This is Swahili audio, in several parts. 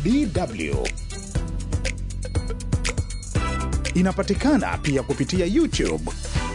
DW. Inapatikana pia kupitia YouTube.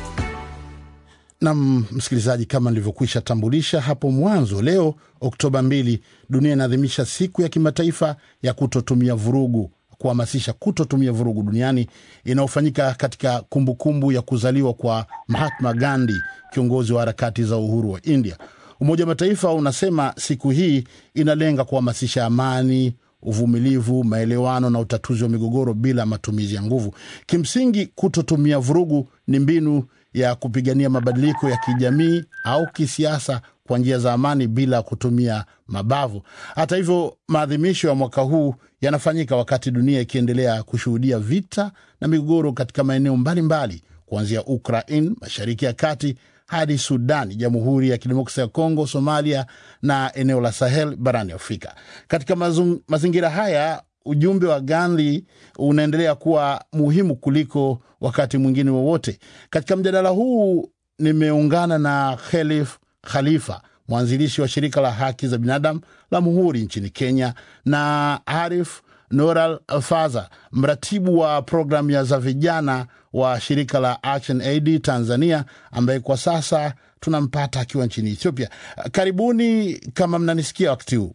Nam msikilizaji, kama nilivyokwisha tambulisha hapo mwanzo, leo Oktoba 2 dunia inaadhimisha siku ya kimataifa ya kutotumia vurugu, kuhamasisha kutotumia vurugu duniani inayofanyika katika kumbukumbu kumbu ya kuzaliwa kwa Mahatma Gandhi, kiongozi wa harakati za uhuru wa India. Umoja wa Mataifa unasema siku hii inalenga kuhamasisha amani, uvumilivu, maelewano na utatuzi wa migogoro bila matumizi ya nguvu. Kimsingi, kutotumia vurugu ni mbinu ya kupigania mabadiliko ya kijamii au kisiasa kwa njia za amani bila kutumia mabavu. Hata hivyo, maadhimisho ya mwaka huu yanafanyika wakati dunia ikiendelea kushuhudia vita na migogoro katika maeneo mbalimbali kuanzia Ukraine, Mashariki ya Kati hadi Sudani, Jamhuri ya Kidemokrasia ya Kongo, Somalia na eneo la Sahel barani Afrika. Katika mazung, mazingira haya ujumbe wa Gandhi unaendelea kuwa muhimu kuliko wakati mwingine wowote. Katika mjadala huu nimeungana na Khelif Khalifa, mwanzilishi wa shirika la haki za binadamu la Muhuri nchini Kenya, na Arif Noral Alfaza, mratibu wa programu ya za vijana wa shirika la Action Aid Tanzania, ambaye kwa sasa tunampata akiwa nchini Ethiopia. Karibuni kama mnanisikia wakati huu.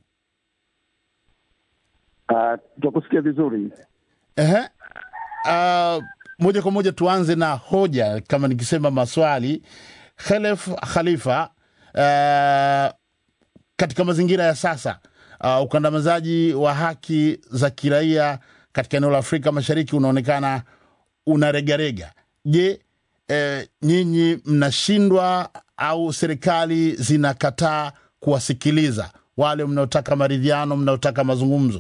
Uh, tunakusikia vizuri. Ehe. Uh, moja kwa moja tuanze na hoja, kama nikisema maswali. Khelef Khalifa, uh, katika mazingira ya sasa uh, ukandamizaji wa haki za kiraia katika eneo la Afrika Mashariki unaonekana unaregarega. Je, eh, nyinyi mnashindwa au serikali zinakataa kuwasikiliza wale mnaotaka maridhiano, mnaotaka mazungumzo?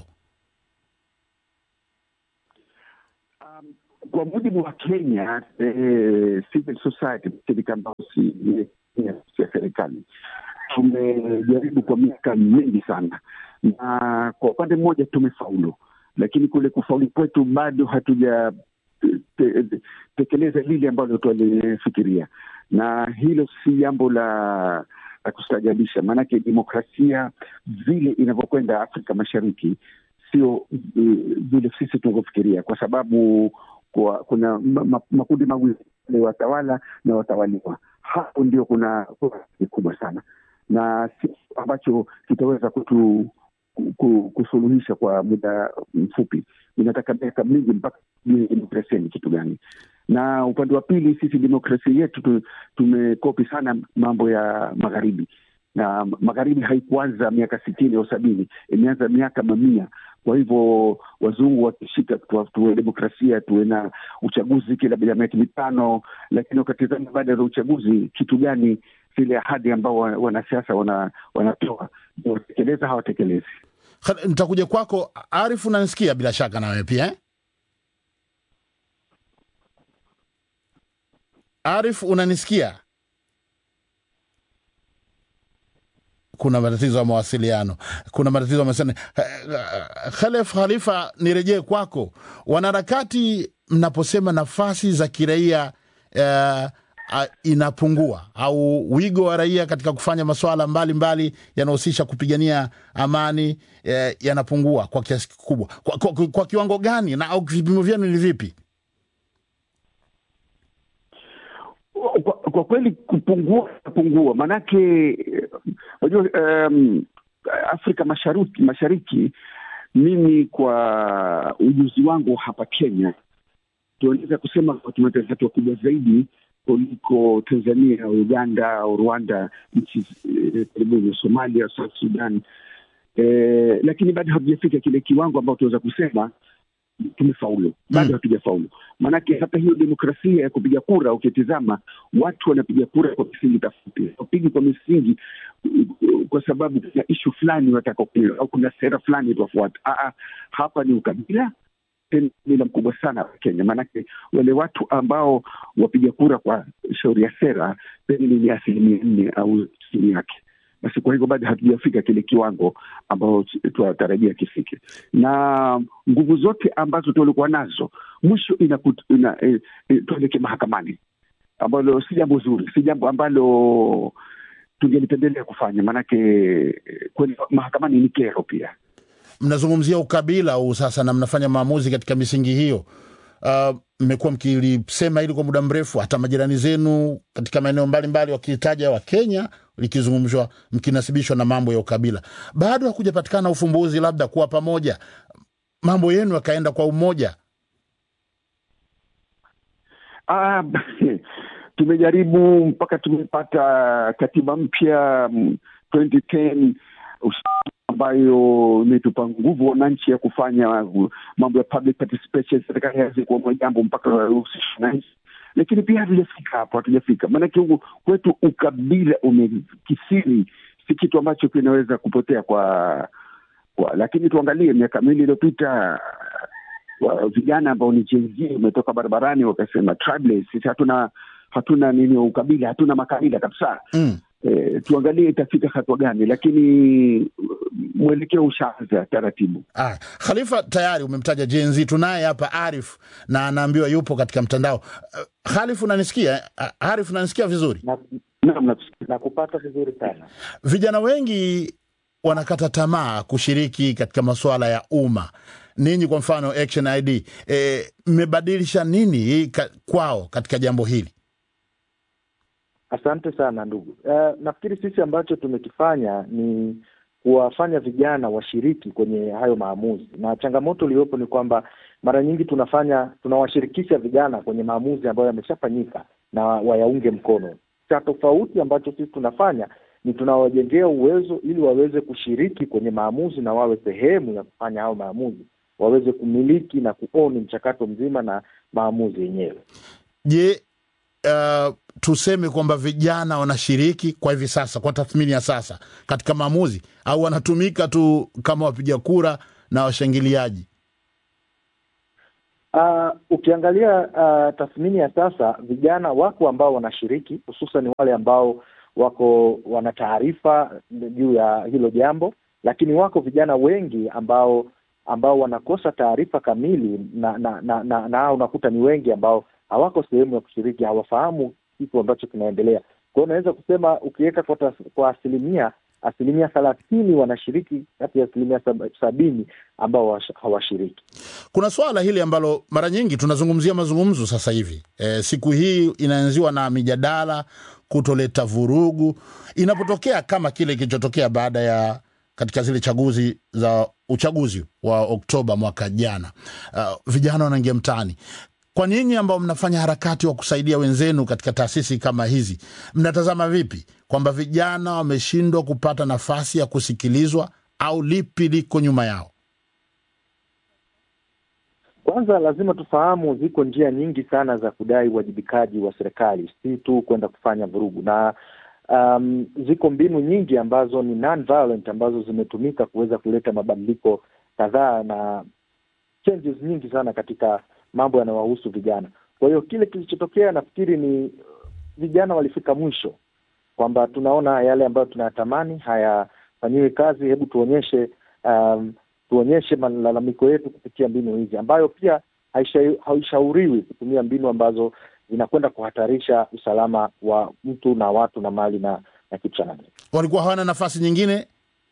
Kwa mujibu wa Kenya eh, civil society, shirika ambayo si ya serikali, tumejaribu kwa miaka mingi sana, na kwa upande mmoja tumefaulu, lakini kule kufaulu kwetu bado hatuja te, te, tekeleza lile ambalo twalifikiria, na hilo si jambo la la kustajabisha, maanake demokrasia vile inavyokwenda Afrika Mashariki sio vile uh, sisi tunavyofikiria, kwa sababu kwa, kuna ma, makundi mawili ni watawala na watawaliwa. Hapo ndio kuna kubwa sana na si ambacho kitaweza kutu kusuluhisha kwa muda mfupi. Inataka miaka mingi mpaka demokrasia ni kitu gani. Na upande wa pili, sisi demokrasia yetu tumekopi sana mambo ya magharibi, na magharibi haikuanza miaka sitini au sabini, imeanza miaka mamia. Kwa hivyo wazungu wakishika tuwe demokrasia, tuwe na uchaguzi kila bila miaka mitano, lakini wakatizama baada ya uchaguzi kitu gani zile ahadi ambao wanasiasa wana, wanatoa watekeleza hawatekelezi. Nitakuja kwako Arif, unanisikia bila shaka nawe pia eh? Arif, unanisikia? Kuna matatizo ya mawasiliano, kuna matatizo ya mawasiliano. Khalef Khalifa, nirejee kwako. Wanaharakati, mnaposema nafasi za kiraia uh, uh, inapungua au wigo wa raia katika kufanya masuala mbalimbali yanahusisha kupigania amani uh, yanapungua kwa kiasi kikubwa, kwa, kwa, kwa kiwango gani na au vipimo vyenu ni vipi? Kwa, kwa kweli kupungua kupungua, maanake unajua um, Afrika Mashariki, Mashariki, mimi kwa ujuzi wangu hapa Kenya tunaweza kusema tumepiga hatua kubwa zaidi kuliko Tanzania, Uganda au Rwanda, nchi karibuni eh, Somalia, South Sudan eh, lakini bado hatujafika kile kiwango ambao tunaweza kusema tumefaulu bado, hmm. hatujafaulu. Maanake hata hiyo demokrasia ya kupiga kura, ukitizama watu wanapiga kura kwa misingi tofauti, wapigi kwa misingi kwa sababu kuna ishu fulani wataka au kuna sera fulani tuwafuata. Hapa ni ukabila mila mkubwa sana wa Kenya, maanake wale watu ambao wapiga kura kwa shauri ya sera pengine ni asilimia nne au chini yake. Basi kwa hivyo bado hatujafika kile kiwango ambao tunatarajia kifike, na nguvu zote ambazo tulikuwa nazo mwisho ina, ina e, e, tuelekee mahakamani, ambalo si jambo zuri, si jambo ambalo tungelipendelea kufanya, maanake kweli mahakamani ni kero pia. mnazungumzia ukabila huu sasa na mnafanya maamuzi katika misingi hiyo. Uh, mmekuwa mkilisema hili kwa muda mrefu, hata majirani zenu katika maeneo mbalimbali wakitaja wa Kenya likizungumzwa, mkinasibishwa na mambo ya ukabila. Bado hakujapatikana ufumbuzi, labda kuwa pamoja, mambo yenu yakaenda kwa umoja. Ah, tumejaribu mpaka tumepata katiba mpya mm, 2010 ambayo imetupa nguvu wananchi ya kufanya mambo ya public participation, serikali hawezi kuamua jambo mpaka wahusishe wananchi, lakini pia hatujafika hapo, hatujafika maanake huku kwetu ukabila umekisiri, si kitu ambacho kinaweza kupotea kwa kwa, lakini tuangalie miaka miwili iliyopita wa- vijana ambao ni Gen Z wametoka barabarani wakasema tribalism, sisi hatuna hatuna nini ukabila, hatuna makabila kabisa. Mm. E, tuangalie itafika hatua gani, lakini uh, mwelekeo ushaanza taratibu. Ah, Khalifa tayari umemtaja Gen Z. Tunaye hapa Arif na anaambiwa yupo katika mtandao. Uh, Khalif, unanisikia? Uh, Arif, unanisikia vizuri? na, Naam, nakusikia. na kupata vizuri sana. Vijana wengi wanakata tamaa kushiriki katika masuala ya umma. Ninyi kwa mfano Action ID eh, mmebadilisha nini ka, kwao katika jambo hili? Asante sana ndugu. Uh, nafikiri sisi ambacho tumekifanya ni kuwafanya vijana washiriki kwenye hayo maamuzi, na changamoto iliyopo ni kwamba mara nyingi tunafanya tunawashirikisha vijana kwenye maamuzi ambayo yameshafanyika na wayaunge mkono. Cha tofauti ambacho sisi tunafanya ni tunawajengea uwezo ili waweze kushiriki kwenye maamuzi na wawe sehemu ya kufanya hayo maamuzi, waweze kumiliki na kuoni mchakato mzima na maamuzi yenyewe. Je, uh, tuseme kwamba vijana wanashiriki kwa hivi sasa, kwa tathmini ya sasa katika maamuzi, au wanatumika tu kama wapiga kura na washangiliaji? Uh, ukiangalia uh, tathmini ya sasa, vijana wako ambao wanashiriki, hususan wale ambao wako wana taarifa juu ya hilo jambo, lakini wako vijana wengi ambao ambao wanakosa taarifa kamili na na na, na, na unakuta ni wengi ambao hawako sehemu ya kushiriki, hawafahamu kitu ambacho kinaendelea. Kwa hiyo unaweza kusema ukiweka kwa, tas- kwa asilimia asilimia thelathini wanashiriki kati ya asilimia sab- sabini ambao hawash- hawashiriki. Kuna swala hili ambalo mara nyingi tunazungumzia mazungumzo sasa hivi. E, siku hii inaanziwa na mijadala kutoleta vurugu inapotokea kama kile kilichotokea baada ya katika zile chaguzi za uchaguzi wa Oktoba mwaka jana. Uh, vijana wanaingia mtaani. Kwa nyinyi ambao mnafanya harakati wa kusaidia wenzenu katika taasisi kama hizi, mnatazama vipi kwamba vijana wameshindwa kupata nafasi ya kusikilizwa au lipi liko nyuma yao? Kwanza lazima tufahamu ziko njia nyingi sana za kudai uwajibikaji wa serikali, si tu kwenda kufanya vurugu, na um, ziko mbinu nyingi ambazo ni non-violent ambazo zimetumika kuweza kuleta mabadiliko kadhaa na changes nyingi sana katika mambo yanayowahusu vijana. Kwa hiyo kile kilichotokea, nafikiri ni uh, vijana walifika mwisho kwamba tunaona yale ambayo tunayatamani hayafanyiwi kazi, hebu tuonyeshe um, tuonyeshe malalamiko yetu kupitia mbinu hizi, ambayo pia haisha- haishauriwi kutumia mbinu ambazo zinakwenda kuhatarisha usalama wa mtu na watu na mali na, na kitu cha namna. Walikuwa hawana nafasi nyingine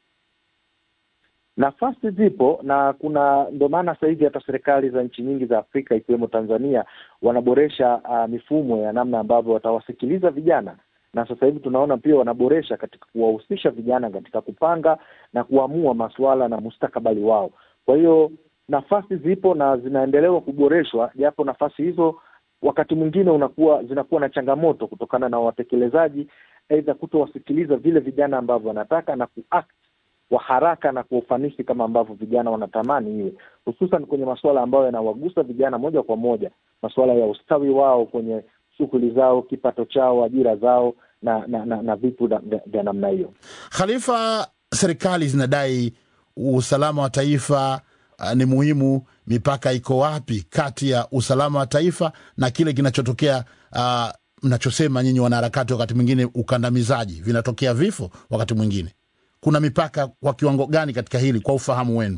Nafasi zipo na kuna ndio maana sasa hivi hata serikali za nchi nyingi za Afrika ikiwemo Tanzania wanaboresha uh, mifumo ya namna ambavyo watawasikiliza vijana, na sasa hivi tunaona pia wanaboresha katika kuwahusisha vijana katika kupanga na kuamua masuala na mustakabali wao. Kwa hiyo nafasi zipo na zinaendelewa kuboreshwa, japo nafasi hizo wakati mwingine unakuwa zinakuwa na changamoto kutokana na watekelezaji, aidha kutowasikiliza vile vijana ambavyo wanataka na kuact kwa haraka na kwa ufanisi kama ambavyo vijana wanatamani iwe, hususan kwenye masuala ambayo yanawagusa vijana moja kwa moja, masuala ya ustawi wao kwenye shughuli zao, kipato chao, ajira zao na na, na, na vitu na- vya vya namna hiyo. Khalifa, serikali zinadai usalama wa taifa uh, ni muhimu. Mipaka iko wapi kati ya usalama wa taifa na kile kinachotokea uh, mnachosema nyinyi wanaharakati, wakati mwingine ukandamizaji, vinatokea vifo wakati mwingine. Kuna mipaka kwa kiwango gani katika hili, kwa ufahamu wenu?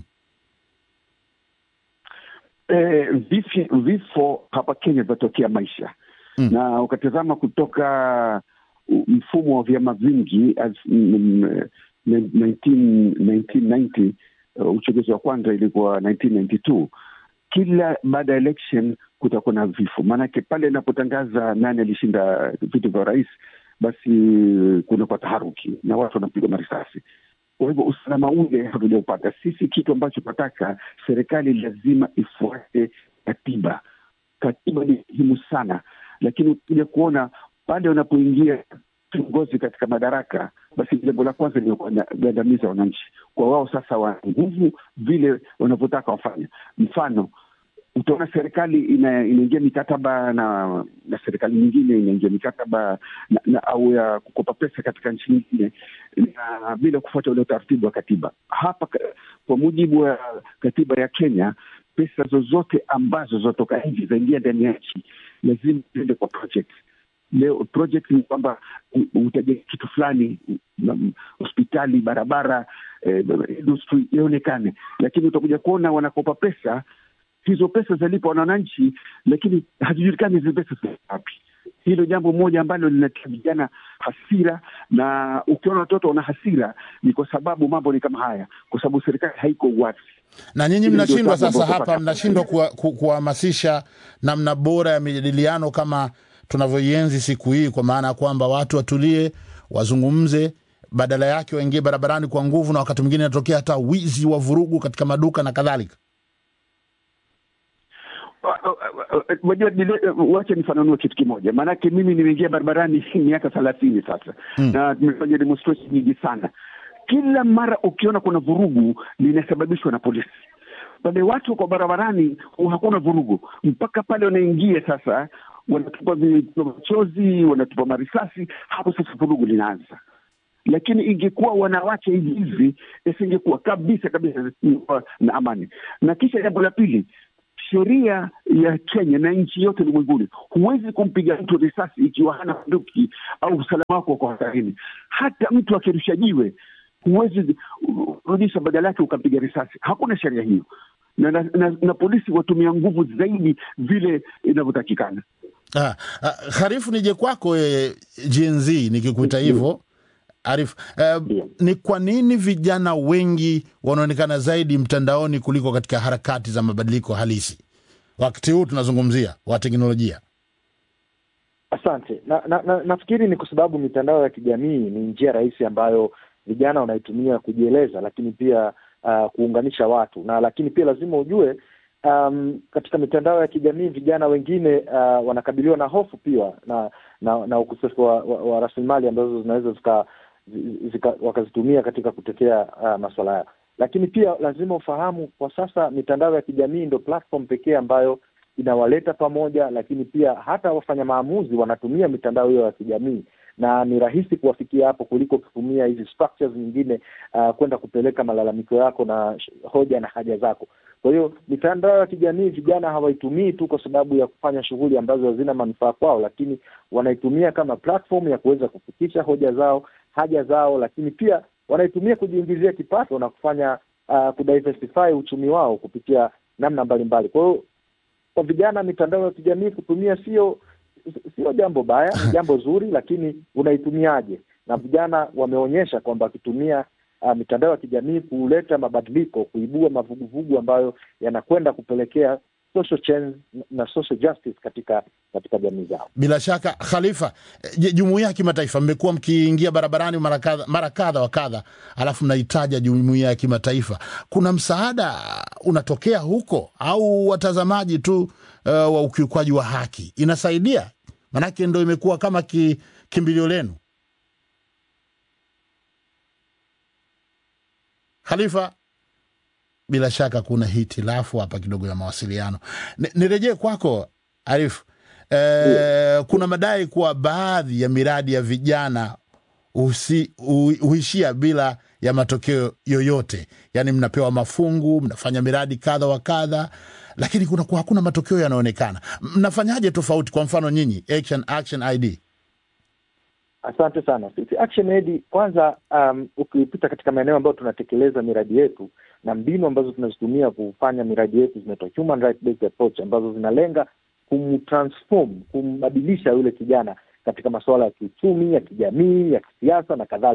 E, vifi, vifo hapa Kenya vinatokea maisha Mm. na ukatazama kutoka u- mfumo wa vyama vingi as, mm, mm, 19, 1990 uh, uchaguzi wa kwanza ilikuwa 1992 kila baada ya election kutakuwa na vifo, maanake pale inapotangaza nani alishinda viti vya rais, basi kunakuwa taharuki na watu wanapigwa marisasi. Kwa hivyo usalama ule hatujaupata sisi. Kitu ambacho tunataka serikali lazima ifuate katiba. Katiba ni muhimu sana, lakini ukija kuona pale wanapoingia viongozi katika madaraka, basi jambo la kwanza ni kugandamiza wananchi. Kwa wao sasa wana nguvu vile wanavyotaka wafanya. Mfano, utaona serikali ina, inaingia mikataba na na serikali nyingine inaingia mikataba na, na au ya kukopa pesa katika nchi nyingine na bila kufuata ule utaratibu wa katiba. Hapa kwa mujibu wa katiba ya Kenya, pesa zozote ambazo zinatoka nje zaingia ndani ya nchi lazima ziende kwa project. Leo project ni kwamba utajenga kitu fulani, hospitali, barabara, eh, industry ionekane, lakini utakuja kuona wanakopa pesa hizo pesa zalipwa na wananchi, lakini hazijulikani hizi pesa ziko wapi. Hilo jambo moja ambalo linatia vijana hasira, na ukiona watoto wana hasira ni kwa sababu mambo ni kama haya, kwa sababu serikali haiko wazi. Na nyinyi mnashindwa sasa, hapa mnashindwa kuhamasisha namna bora ya mijadiliano kama tunavyoienzi siku hii, kwa maana ya kwamba watu watulie, wazungumze badala yake waingie barabarani kwa nguvu, na wakati mwingine inatokea hata wizi wa vurugu katika maduka na kadhalika. Wajua, wache nifananue kitu kimoja, maanake mimi nimeingia barabarani miaka thelathini sasa mm. na tumefanya demonstration nyingi sana. Kila mara ukiona kuna vurugu linasababishwa na polisi. Pale watu kwa barabarani hakuna vurugu mpaka pale wanaingia sasa, wanatupa machozi, wanatupa marisasi, hapo sasa vurugu linaanza. Lakini ingekuwa wanawake hivi hivi, isingekuwa kabisa kabisa na amani. Na kisha jambo la pili sheria ya Kenya na nchi yote ulimwenguni, huwezi kumpiga mtu risasi ikiwa hana bunduki au usalama wako uko hatarini. Hata mtu akirusha jiwe huwezi rudisha, badala yake ukampiga risasi. Hakuna sheria hiyo, na, na, na, na polisi watumia nguvu zaidi vile inavyotakikana. Ah, ah, Harifu, nije kwako e, Gen Z nikikuita hivyo Arif, eh, ni kwa nini vijana wengi wanaonekana zaidi mtandaoni kuliko katika harakati za mabadiliko halisi wakati huu tunazungumzia wa teknolojia? Asante na, na, na, nafikiri ni kwa sababu mitandao ya kijamii ni njia rahisi ambayo vijana wanaitumia kujieleza, lakini pia uh, kuunganisha watu na lakini pia lazima ujue um, katika mitandao ya kijamii vijana wengine uh, wanakabiliwa na hofu pia na na, na ukosefu wa, wa, wa rasilimali ambazo zinaweza zika Zika, wakazitumia katika kutetea uh, masuala yao, lakini pia lazima ufahamu kwa sasa mitandao ya kijamii ndo platform pekee ambayo inawaleta pamoja, lakini pia hata wafanya maamuzi wanatumia mitandao hiyo ya kijamii na ni rahisi kuwafikia hapo kuliko kutumia hizi structures nyingine uh, kwenda kupeleka malalamiko yako na hoja na haja zako. Kwa hiyo mitandao ya kijamii vijana hawaitumii tu kwa sababu ya kufanya shughuli ambazo hazina manufaa kwao, lakini wanaitumia kama platform ya kuweza kufikisha hoja zao, haja zao, lakini pia wanaitumia kujiingizia kipato na kufanya uh, kudiversify uchumi wao kupitia namna mbalimbali. Kwa hiyo kwa vijana, mitandao ya kijamii kutumia sio sio jambo baya, ni jambo zuri, lakini unaitumiaje? Na vijana wameonyesha kwamba wakitumia uh, mitandao ya kijamii kuleta mabadiliko, kuibua mavuguvugu ambayo yanakwenda kupelekea social change na social justice katika katika jamii zao. Bila shaka Khalifa, jumuiya ya kimataifa, mmekuwa mkiingia barabarani mara kadha mara kadha wa kadha, alafu mnahitaja jumuiya ya kimataifa. Kuna msaada unatokea huko au watazamaji tu uh, wa ukiukwaji wa haki inasaidia? Manake ndo imekuwa kama ki, kimbilio lenu. Khalifa, bila shaka kuna hitilafu hapa kidogo ya mawasiliano. Nirejee kwako Arif. E, yeah. Kuna madai kuwa baadhi ya miradi ya vijana usi, u, huishia bila ya matokeo yoyote, yaani mnapewa mafungu, mnafanya miradi kadha wa kadha, lakini kuna kuwa hakuna matokeo yanaonekana. Mnafanyaje tofauti? Kwa mfano nyinyi Action, Action ID. Asante sana. Sisi Action Aid kwanza, um, ukipita katika maeneo ambayo tunatekeleza miradi yetu na mbinu ambazo tunazitumia kufanya miradi yetu zinaitwa human right based approach, ambazo zinalenga kumtransform, kumbadilisha yule kijana katika masuala ya kiuchumi, ya kijamii, ya kisiasa na kadhalika.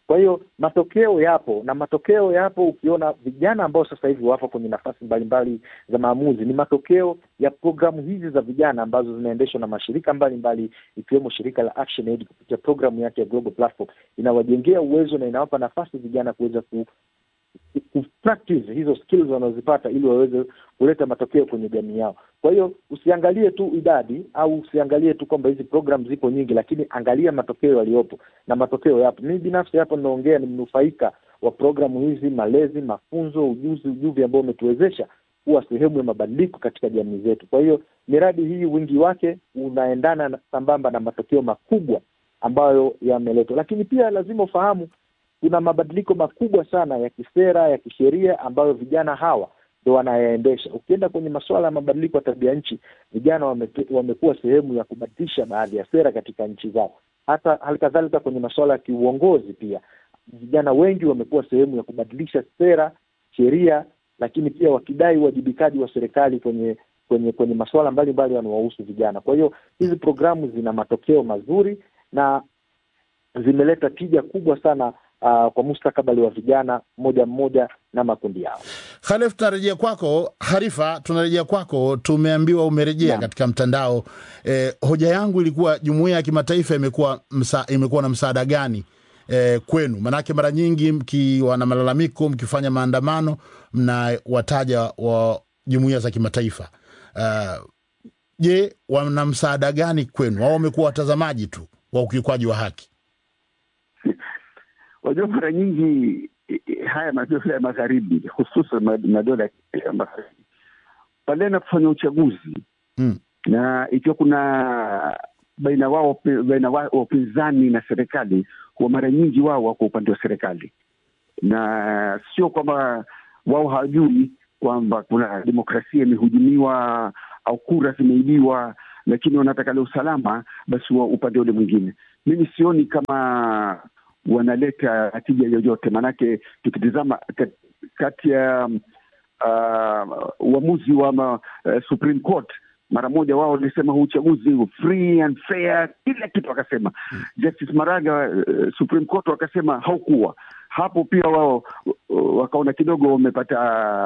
Kwa hiyo matokeo yapo, na matokeo yapo. Ukiona vijana ambao sasa hivi wapo kwenye nafasi mbalimbali za maamuzi, ni matokeo ya programu hizi za vijana ambazo zinaendeshwa na mashirika mbalimbali ikiwemo shirika la ActionAid kupitia programu yake ya Global Platform, inawajengea uwezo na inawapa nafasi vijana kuweza ku kupractice hizo skills wanazozipata ili waweze kuleta matokeo kwenye jamii yao. Kwa hiyo usiangalie tu idadi au usiangalie tu kwamba hizi program zipo nyingi, lakini angalia matokeo yaliyopo, na matokeo yapo. Mimi binafsi hapo ninaongea ni mnufaika wa programu hizi, malezi, mafunzo, ujuzi, ujuvi ambao umetuwezesha kuwa sehemu ya mabadiliko katika jamii zetu. Kwa hiyo miradi hii wingi wake unaendana na sambamba na matokeo makubwa ambayo yameletwa, lakini pia lazima ufahamu kuna mabadiliko makubwa sana ya kisera ya kisheria ambayo vijana hawa ndo wanayaendesha. Ukienda kwenye masuala ya mabadiliko ya tabia nchi, vijana wame, wamekuwa sehemu ya kubadilisha baadhi ya sera katika nchi zao. Hata hali kadhalika kwenye masuala ya kiuongozi pia vijana wengi wamekuwa sehemu ya kubadilisha sera, sheria, lakini pia wakidai uwajibikaji wa serikali kwenye kwenye kwenye masuala mbalimbali yanayowahusu vijana. Kwa hiyo hizi programu zina matokeo mazuri na zimeleta tija kubwa sana uh, kwa mustakabali wa vijana mmoja mmoja na makundi yao. Khalif, tunarejea kwako. Harifa, tunarejea kwako. Tumeambiwa umerejea Naam. katika mtandao. E, hoja yangu ilikuwa jumuiya ya kimataifa imekuwa msa, imekuwa na msaada gani e, kwenu? Manake mara nyingi mkiwa na malalamiko, mkifanya maandamano, mnawataja wa jumuiya za kimataifa. Uh, Je, wana msaada gani kwenu au wamekuwa watazamaji tu wa ukiukwaji wa haki? Wajua, mara nyingi eh, eh, haya madola ya magharibi hususan ma- madola ya magharibi pale yanapofanya uchaguzi Mm. na ikiwa kuna baina wao baina wao wapinzani na serikali, huwa mara nyingi wao wako upande wa serikali, na sio kwamba wao hawajui kwamba kuna demokrasia imehujumiwa au kura zimeibiwa, lakini wanataka la usalama, basi wa upande ule mwingine. Mimi sioni kama wanaleta natija yoyote, maanake tukitizama kat- kati ya uh, uamuzi wa ma, uh, Supreme Court mara moja wao walisema huu uchaguzi u free and fair, kila kitu wakasema. Justice Maraga uh, Supreme Court wakasema haukuwa hapo. Pia wao uh, wakaona kidogo wamepata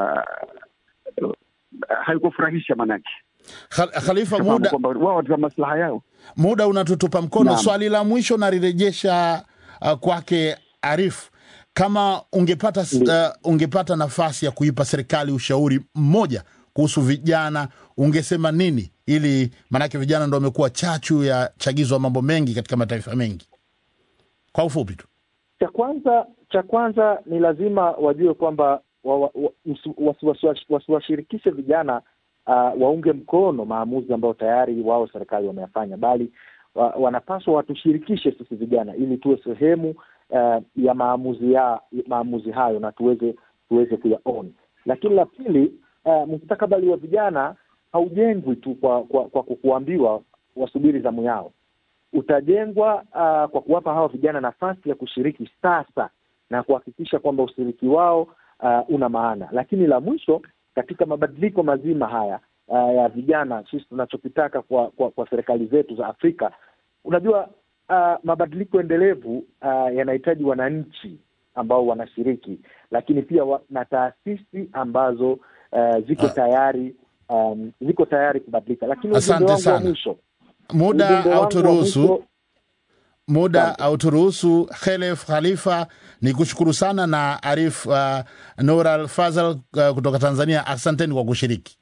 uh, haikufurahisha manake, Khal- Khalifa, sababu muda, kwamba wao za maslaha yao. muda unatutupa mkono. Naam. Swali la mwisho nalirejesha uh, kwake Arif, kama ungepata, uh, ungepata nafasi ya kuipa serikali ushauri mmoja kuhusu vijana, ungesema nini? Ili maanake vijana ndo wamekuwa chachu ya chagizo wa mambo mengi katika mataifa mengi. Kwa ufupi tu. Cha kwanza cha kwanza ni lazima wajue kwamba wa- wa- wa- msi- wasi- wasi- wasiwashirikishe vijana uh, waunge mkono maamuzi ambayo tayari wao serikali wameyafanya, bali wa, wanapaswa watushirikishe sisi vijana ili tuwe sehemu uh, ya maamuzi ya maamuzi hayo na tuweze tuweze kuyaona. Lakini la pili, uh, mustakabali wa vijana haujengwi tu kwa kwa, kwa kuambiwa wasubiri zamu yao utajengwa uh, kwa kuwapa hawa vijana nafasi ya kushiriki sasa na kuhakikisha kwamba ushiriki wao uh, una maana. Lakini la mwisho katika mabadiliko mazima haya uh, ya vijana, sisi tunachokitaka kwa, kwa, kwa serikali zetu za Afrika, unajua uh, mabadiliko endelevu uh, yanahitaji wananchi ambao wanashiriki, lakini pia wa, na taasisi ambazo uh, ziko Ah. tayari um, ziko tayari kubadilika. Lakini Asante ujumbe wangu wa sana. mwisho Muda ujumbe wangu wa hauturuhusu mwisho muda Asante. hauturuhusu. Khelef Khalifa, ni kushukuru sana na Arif uh, Noral Fazal uh, kutoka Tanzania, asanteni kwa kushiriki.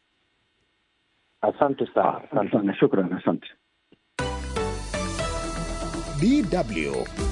Asante sana, asante. Sana, shukran, asante. DW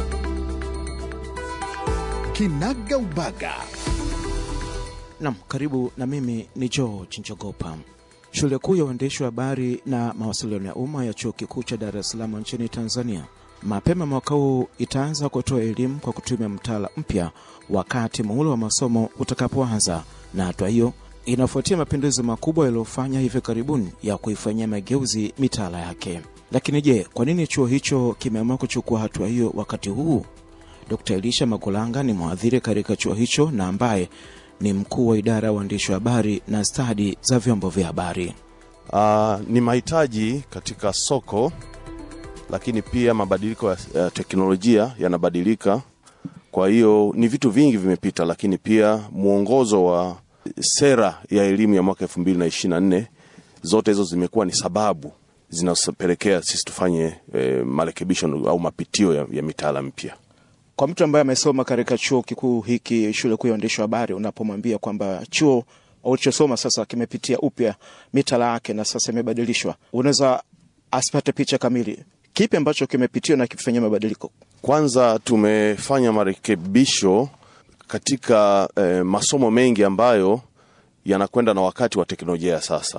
Kinaga Ubaga. Nam, karibu na mimi ni George Njogopa. Shule kuu ya uandishi wa habari na mawasiliano ya umma ya chuo kikuu cha Dar es Salaam nchini Tanzania mapema mwaka huu itaanza kutoa elimu kwa kutumia mtaala mpya wakati muhula wa masomo utakapoanza, na hatua hiyo inafuatia mapinduzi makubwa yaliyofanya hivi karibuni ya kuifanyia mageuzi mitaala yake. Lakini je, kwa nini chuo hicho kimeamua kuchukua hatua hiyo wakati huu? Dkt. Elisha Magulanga ni mwadhiri katika chuo hicho na ambaye ni mkuu wa idara ya uandishi wa habari na stadi za vyombo vya habari. Uh, ni mahitaji katika soko, lakini pia mabadiliko ya ya teknolojia yanabadilika Kwa hiyo ni vitu vingi vimepita, lakini pia mwongozo wa sera ya elimu ya mwaka elfu mbili na ishirini na nne zote hizo zimekuwa ni sababu zinazopelekea sisi tufanye e, marekebisho au mapitio ya, ya mitaala mpya. Kwa mtu ambaye amesoma katika chuo kikuu hiki, shule kuu ya uandishi wa habari, unapomwambia kwamba chuo ulichosoma sasa kimepitia upya mitaala yake na sasa imebadilishwa, unaweza asipate picha kamili. Kipi ambacho kimepitiwa na kifanyia mabadiliko? Kwanza tumefanya marekebisho katika e, masomo mengi ambayo yanakwenda na wakati wa teknolojia ya sasa.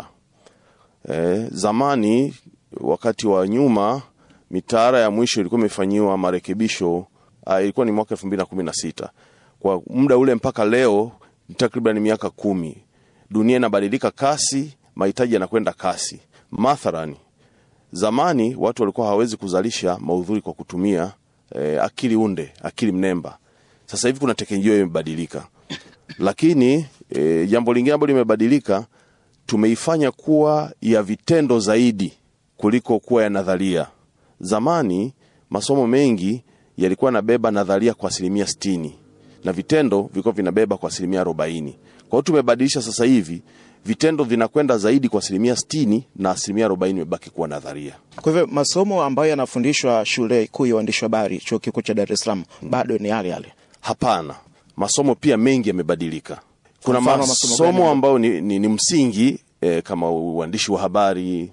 E, zamani wakati wa nyuma mitaala ya mwisho ilikuwa imefanyiwa marekebisho uh, ilikuwa ni mwaka elfu mbili na kumi na sita. Kwa muda ule mpaka leo ni takriban miaka kumi. Dunia inabadilika kasi, mahitaji yanakwenda kasi. Mathalani, zamani watu walikuwa hawawezi kuzalisha maudhui kwa kutumia eh, akili unde, akili mnemba. Sasa hivi kuna teknolojia imebadilika, lakini eh, jambo lingine ambalo limebadilika tumeifanya kuwa ya vitendo zaidi kuliko kuwa ya nadharia. Zamani masomo mengi yalikuwa yanabeba nadharia kwa asilimia sitini na vitendo vilikuwa vinabeba kwa asilimia arobaini. Kwa hiyo tumebadilisha sasa hivi vitendo vinakwenda zaidi kwa asilimia sitini na asilimia arobaini imebaki kuwa nadharia. Kwa hivyo masomo ambayo yanafundishwa shule kuu ya uandishi wa habari chuo kikuu cha Dar es Salaam bado ni yale yale. Hapana, masomo pia mengi yamebadilika. Kuna mfano, masomo gani? masomo ambayo ni, ni, ni msingi eh, kama uandishi wa habari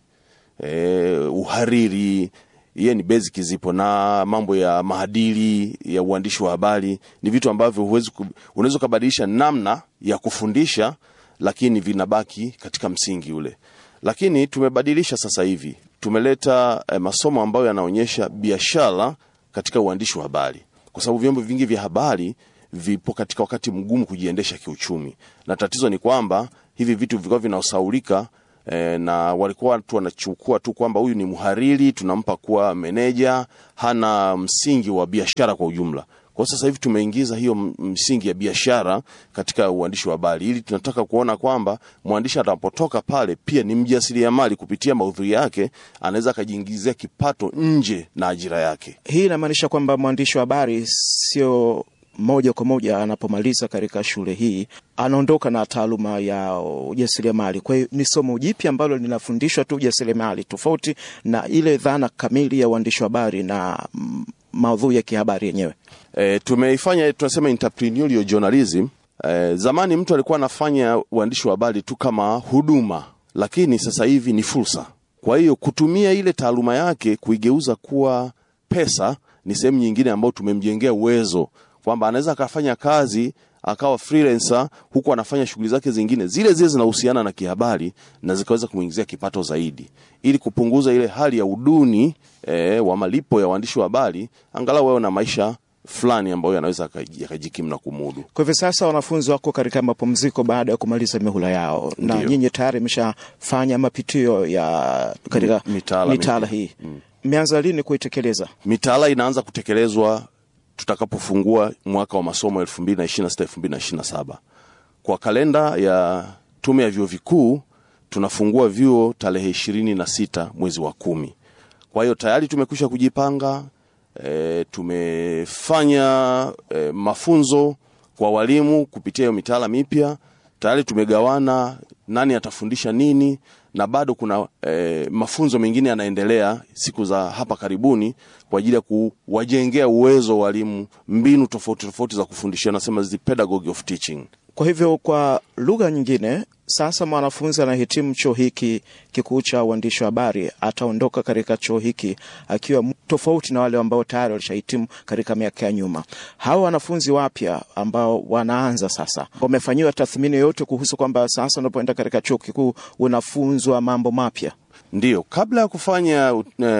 eh, uhariri hiye ni basic zipo na mambo ya maadili ya uandishi wa habari ni vitu ambavyo huwezi ku- unaweza ukabadilisha namna ya kufundisha lakini vinabaki katika msingi ule lakini tumebadilisha sasa hivi tumeleta eh, masomo ambayo yanaonyesha biashara katika uandishi wa habari kwa sababu vyombo vingi vya habari vipo katika wakati mgumu kujiendesha kiuchumi na tatizo ni kwamba hivi vitu vilikuwa vinaosaulika e, na walikuwa watu wanachukua tu kwamba huyu ni mhariri tunampa kuwa meneja hana msingi wa biashara kwa ujumla kwa sasa hivi tumeingiza hiyo m- msingi ya biashara katika uandishi wa habari ili tunataka kuona kwamba mwandishi atakapotoka pale pia ni mjasiriamali kupitia maudhui yake anaweza akajiingizia kipato nje na ajira yake Hii inamaanisha kwamba mwandishi wa habari sio moja kwa moja anapomaliza katika shule hii anaondoka na taaluma ya ujasiriamali. Kwa hiyo ni somo jipya ambalo linafundishwa tu ujasiriamali, tofauti na ile dhana kamili ya uandishi wa habari na mm, maudhui ya kihabari yenyewe. e, tumeifanya tunasema entrepreneurial journalism e, zamani mtu alikuwa anafanya uandishi wa habari tu kama huduma lakini sasa hivi ni fursa kwa hiyo kutumia ile taaluma yake kuigeuza kuwa pesa ni sehemu nyingine ambayo tumemjengea uwezo kwamba anaweza akafanya kazi akawa freelancer huku anafanya shughuli zake zingine zile zile zinahusiana na kihabari na zikaweza kumwingizia kipato zaidi ili kupunguza ile hali ya uduni e, wa malipo ya waandishi wa habari angalau wawe na maisha fulani ambayo yanaweza yaka- yakajikimu na kumudu Kwa hivyo sasa wanafunzi wako katika mapumziko baada ya kumaliza mihula yao, na Ndiyo. nyinyi tayari imeshafanya mapitio ya katika M- mitaala mitaala mipya. hii. Mmeanza lini kuitekeleza? mitaala inaanza kutekelezwa tutakapofungua mwaka wa masomo 2026 2027 kwa kalenda ya tume ya vyuo vikuu tunafungua vyuo tarehe ishirini na sita mwezi wa kumi kwa hiyo tayari tumekwisha kujipanga e, tumefanya e, mafunzo kwa walimu kupitia hiyo mitaala mipya tayari tumegawana nani atafundisha nini na bado kuna e, mafunzo mengine yanaendelea siku za hapa karibuni kwa ajili ya kuwajengea uwezo walimu mbinu tofauti tofauti za kufundishia nasema the pedagogy of teaching Kwa hivyo kwa lugha nyingine, sasa mwanafunzi anahitimu chuo hiki kikuu cha uandishi wa habari, ataondoka katika chuo hiki akiwa m- tofauti na wale ambao tayari walishahitimu katika miaka ya nyuma. Hawa wanafunzi wapya ambao wanaanza sasa, wamefanyiwa tathmini yoyote kuhusu kwamba sasa unapoenda katika chuo kikuu unafunzwa mambo mapya? Ndiyo, kabla ya kufanya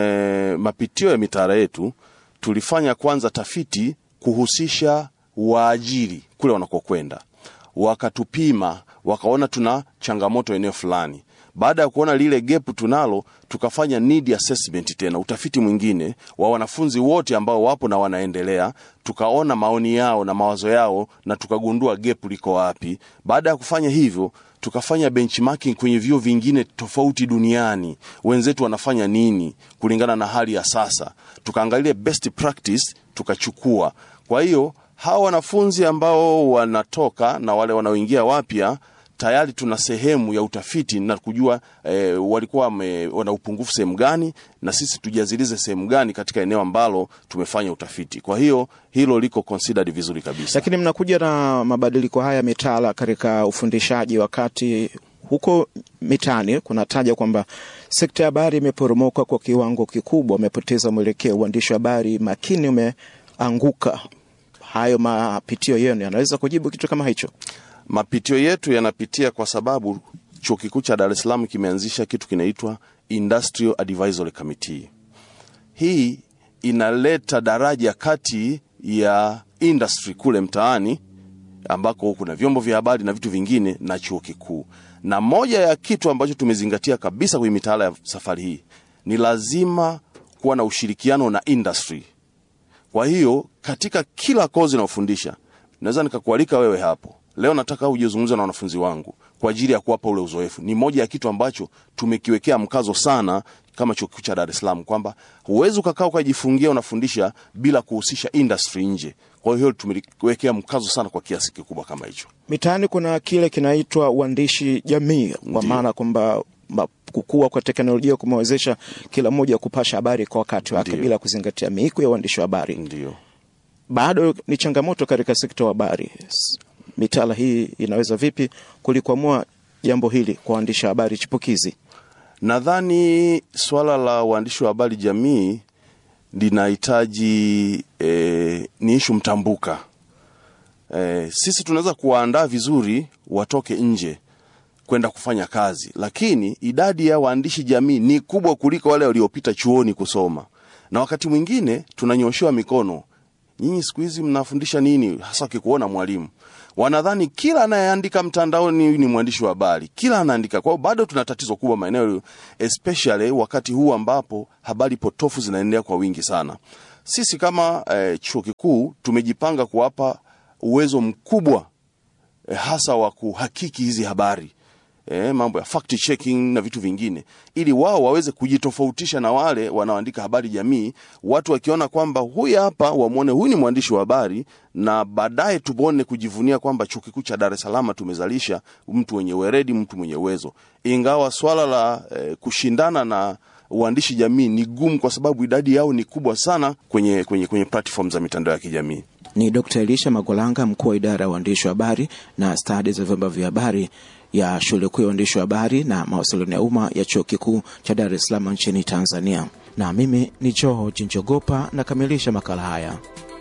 e, mapitio ya mitaala yetu tulifanya kwanza tafiti kuhusisha waajiri kule wanakokwenda, wakatupima, wakaona tuna changamoto eneo fulani. Baada ya kuona lile gap tunalo, tukafanya need assessment tena, utafiti mwingine wa wanafunzi wote ambao wapo na wanaendelea, tukaona maoni yao na mawazo yao na tukagundua gap liko wapi. Baada ya kufanya hivyo tukafanya benchmarking kwenye vyuo vingine tofauti duniani, wenzetu wanafanya nini kulingana na hali ya sasa, tukaangalia best practice tukachukua. Kwa hiyo hawa wanafunzi ambao wanatoka na wale wanaoingia wapya tayari tuna sehemu ya utafiti na kujua eh, walikuwa wame, wana upungufu sehemu gani na sisi tujazilize sehemu gani katika eneo ambalo tumefanya utafiti. Kwa hiyo hilo liko considered vizuri kabisa. Lakini mnakuja na mabadiliko haya mitaala katika ufundishaji, wakati huko mitaani kunataja kwamba sekta ya habari imeporomoka kwa kiwango kikubwa, umepoteza mwelekeo, uandishi wa habari makini umeanguka. Hayo mapitio yenu yanaweza kujibu kitu kama hicho? Mapitio yetu yanapitia kwa sababu chuo kikuu cha Dar es Salaam kimeanzisha kitu kinaitwa Industrial Advisory Committee. Hii inaleta daraja kati ya industry kule mtaani ambako kuna vyombo vya habari na vitu vingine na chuo kikuu. Na moja ya kitu ambacho tumezingatia kabisa kwenye mitaala ya safari hii ni lazima kuwa na ushirikiano na industry. Kwa hiyo katika kila kozi naofundisha, naweza nikakualika wewe hapo leo, nataka uje uzungumze na wanafunzi wangu kwa ajili ya kuwapa ule uzoefu. Ni moja ya kitu ambacho tumekiwekea mkazo sana kama chuo kikuu cha Dar es Salaam kwamba huwezi ukakaa ukajifungia unafundisha bila kuhusisha industry nje. Kwa hiyo tumewekea mkazo sana kwa kiasi kikubwa kama hicho. Mitaani kuna kile kinaitwa uandishi jamii, kwa Ndiyo. maana kwamba ma- kukua kwa teknolojia kumewezesha kila mmoja kupasha habari kwa wakati wake Ndiyo. bila kuzingatia miiko ya uandishi wa habari. Ndio. Bado ni changamoto katika sekta ya habari. S- Mitaala hii inaweza vipi kulikwamua jambo hili kwa waandishi wa habari chipukizi? Nadhani swala la uandishi wa habari jamii linahitaji e, ni ishu mtambuka. E, sisi tunaweza kuwaandaa vizuri watoke nje kwenda kufanya kazi, lakini idadi ya waandishi jamii ni kubwa kuliko wale waliopita chuoni kusoma, na wakati mwingine tunanyoshewa mikono. Nyinyi siku hizi mnafundisha nini? Hasa wakikuona mwalimu, wanadhani kila anayeandika mtandaoni ni mwandishi wa habari, kila anaandika. Kwa hiyo bado tuna tatizo kubwa maeneo, especially wakati huu ambapo habari potofu zinaendelea kwa wingi sana. Sisi kama eh, chuo kikuu tumejipanga kuwapa uwezo mkubwa eh, hasa wa kuhakiki hizi habari eh, mambo ya fact checking na vitu vingine, ili wao waweze kujitofautisha na wale wanaoandika habari jamii. Watu wakiona kwamba huyu hapa, wamwone huyu ni mwandishi wa habari, na baadaye tuone kujivunia kwamba chuo kikuu cha Dar es Salaam tumezalisha mtu mwenye weredi, mtu mwenye uwezo. Ingawa swala la eh, kushindana na uandishi jamii ni gumu, kwa sababu idadi yao ni kubwa sana kwenye, kwenye, kwenye platform za mitandao ya kijamii. Ni Dr. Elisha Magolanga, mkuu wa idara ya uandishi wa habari na stadi za vyombo vya habari ya shule kuu ya uandishi wa habari na mawasiliano ya umma ya chuo kikuu cha Dar es Salaam nchini Tanzania. Na mimi ni Joho Jinjogopa nakamilisha makala haya.